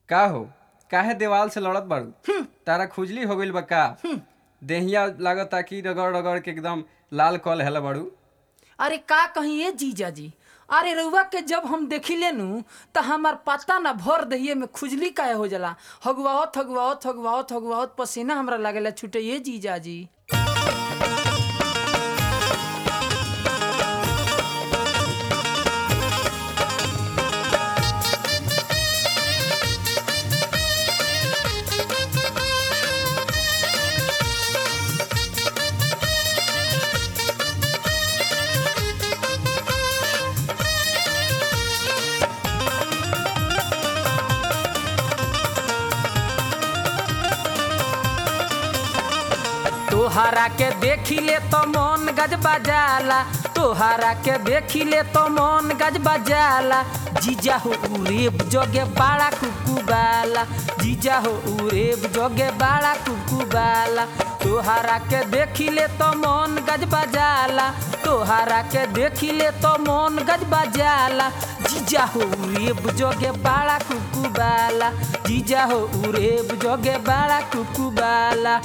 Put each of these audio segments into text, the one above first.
का हो काहे देवाल से लड़त बाड़ू तारा खुजली हो गइल बा का देहिया लागता कि रगड़ रगड़ के एकदम लाल कल हेला बाड़ू अरे का कहीं ये जीजा जी अरे रउआ के जब हम देखिले नु त हमार पता ना भर दहिए में खुजली काहे हो जाला हगुआवत हगुआवत हगुआवत हगुआवत पसीना हमरा लागेला छूटे ये जीजा जी तोहरा के देखिले तो मन गज बजाला तोहरा के देखिले तो मन गज बजाला जीजा हो उरेब जोगे बाड़ा कुकुबाला जीजा हो उरेब जोगे बाड़ा कुकुबाला तोहरा के देखिले तो मन गज बजाला तोहरा के देखिले तो मन गज बजाला जीजा हो उरेब जोगे बाड़ा कुकुबाला जीजा हो उरेब जोगे बाड़ा कुकुबाला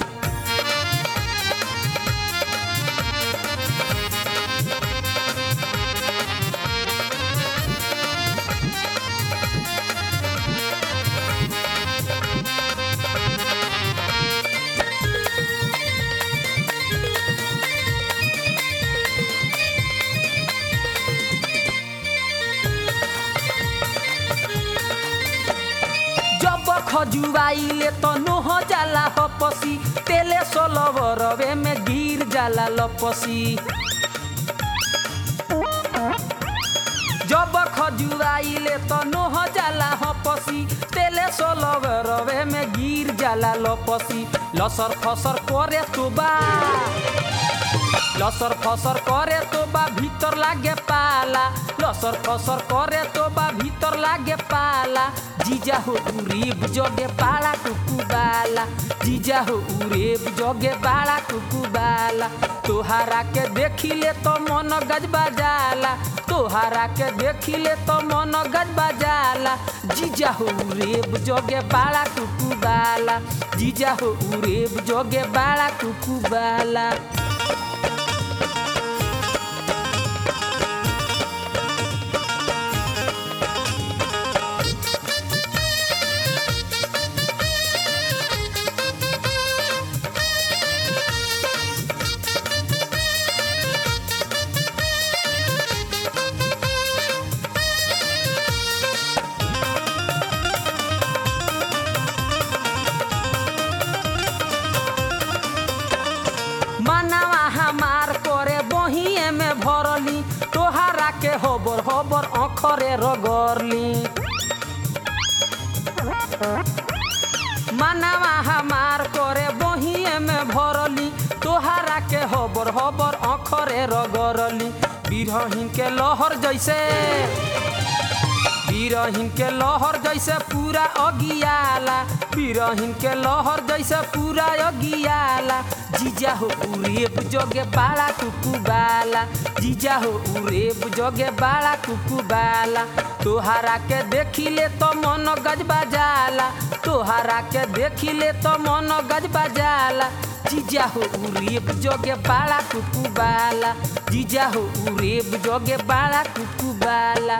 जब खजुआइले त नोह जाला हपसी तेले सोलवरवे में गिर जाला लपसी जब खजुआइले त नोह जाला हपसी तेले सोलवरवे में गिर जाला लपसी लसर फसर करे तो बा लसर फसर करे तो बा भीतर लागे पाला लसर फसर करे तो बा भीतर लागे पाला जीजा हो उरेब जोगे बाला कुकुबाला जीजा हो उरेब जोगे बाला कुकुबाला तोहारा के देखिले तो मन गज बजाला तोहारा के देखिले तो मन गज बजाला जीजा हो उरेब जोगे बाला कुकुबाला जीजा हो उरेब जोगे बाला कुकुबाला मनावा हमार करे बहिए में भरली तोहरा के होबर होबर अखरे रगरली मनावा हमार करे बहिए में भरली तोहरा के होबर होबर अखरे रगरली बिरहिन के लहर जैसे बिरहिन के लहर जैसे पूरा अगियाला बिरहिन के लहर जैसे पूरा अगियाला जीजा हो उरेब जोगे बाला कुकुबाला जीजा हो उरेब जोगे बाला कुकुबाला तोहरा के देखिले तो मन गज बजाला तोहरा के देखिले तो मन गज बजाला जीजा हो उरेब जोगे बाला कुकुबाला जीजा हो उरेब जोगे बाला कुकुबाला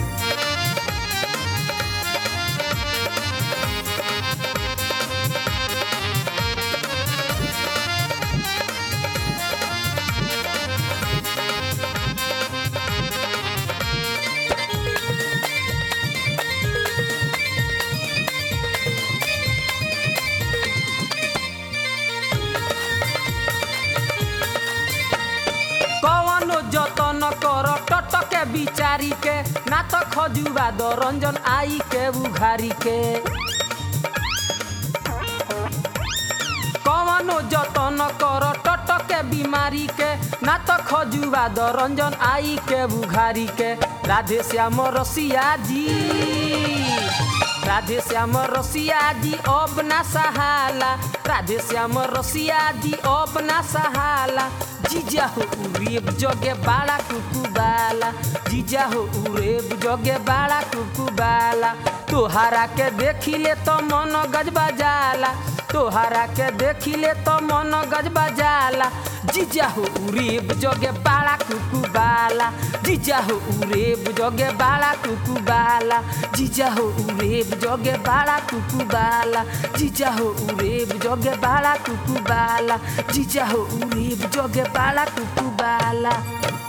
कवनो जतन कर टटके बिचारी के ना त खजुआ द रंजन आई के उघारी के कवनो जतन कर टटके बीमारी के ना त खजुआ द रंजन आई के उघारी के राधे श्याम रसिया जी राधे श्याम रसिया जी अब ना सहाला राधे श्याम रसिया जी अब ना सहाला जीजा हो उरेब जगे बाड़ा कुकुबाला जीजा हो उरेब जगे बाड़ा कुकुबाला तोहारा के देखिले तो मन गजबा जाला तोहारा के देखिले तो मन गजबा जाला जीजा हो उरेब जगे बाड़ा कुकुबाला जीजा हो उरेब जगे बाड़ा कुकुबाला जीजा हो उरेब जगे बाड़ा कुकुबाला जीजा हो उरेब जगे बाड़ा कुकुबाला जीजा हो उरेब जगे बाड़ा कुकुबाला